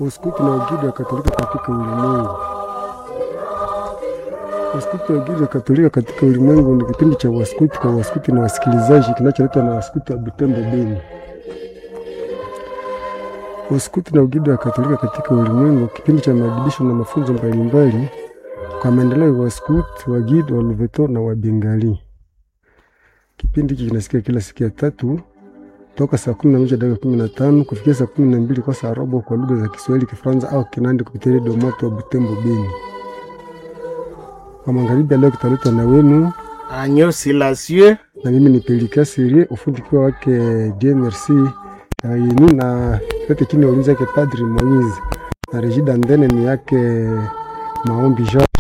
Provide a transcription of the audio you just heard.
Uskuti na Ugidi wa Katolika katika ulimwengu. Waskuti na Ugidi wa Katolika katika ulimwengu ni kipindi cha waskuti kwa waskuti na wasikilizaji kinacholetwa na waskuti wa Butembo Beni. Waskuti na Ugidi wa Katolika katika ulimwengu, kipindi cha maadibisho na mafunzo mbalimbali kwa maendeleo ya waskuti, wagidi, wa Luveto na wa Bengali. Kipindi hiki kinasikia kila siku ya tatu toka saa kumi na moja dakika kumi na tano kufikia saa kumi na mbili kwa saa robo kwa lugha za Kiswahili, Kifaransa au Kinandi kupitia redio moto wa Butembo Beni. Kwa magharibi ya leo kitaletwa na wenu Agneau Silencieux na mimi ni Pelika Serie, ufundi kiwa wake Dieu Merci yeni na yote chini ya ulinzi yake Padri Moise na Regida Ndene ni yake Maombi Jean.